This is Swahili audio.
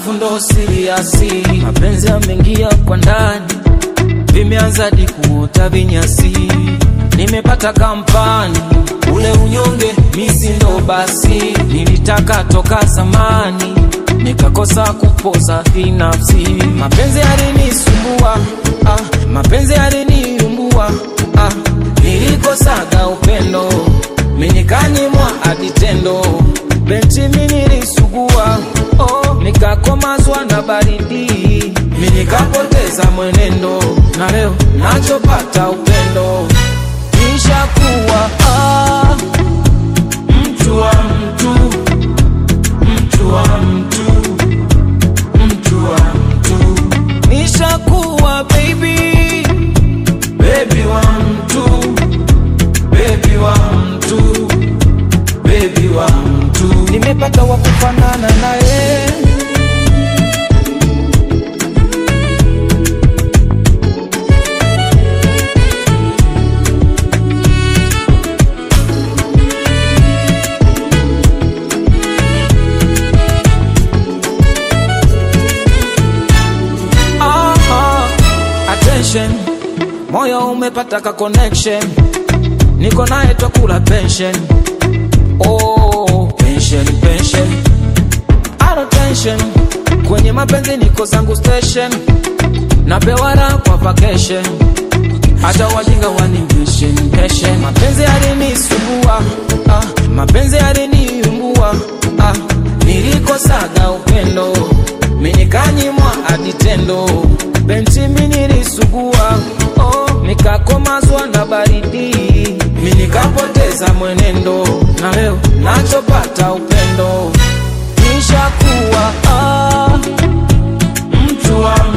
alafu ndo siriasi mapenzi yameingia kwa ndani vimeanza hadi kuota vinyasi nimepata kampani ule unyonge misi ndo basi nilitaka toka zamani nikakosa kupoza binafsi mapenzi yalinisumbua ah, mapenzi yaliniumbua ah, nilikosaga upendo minikanyimwa hadi tendo benchi minilisugua oh, nikakomazwa na baridi minikapoteza mwenendo na leo nachopata upendo nishakuwa ah, mtu wa mtu mtu wa mtu mtu wa mtu nishakuwa baby baby wa mtu baby wa mtu baby wa mtu nimepata wa kufanana naye Ah, ah, attention moyo umepata ka connection niko naye twakula pension oh, pension pension Alo tension kwenye mapenzi niko zangu station napewa raha kwa vacation hata wajinga wanivishe mpeshe mapenzi yalinisumbua ah, mapenzi yaliniumbua ah, nilikosaga upendo minikanyimwa hadi tendo benchi minilisugua oh, nikakomazwa na baridi minikapoteza mwenendo na leo nachopata upendo nishakuwa ah, mtu wa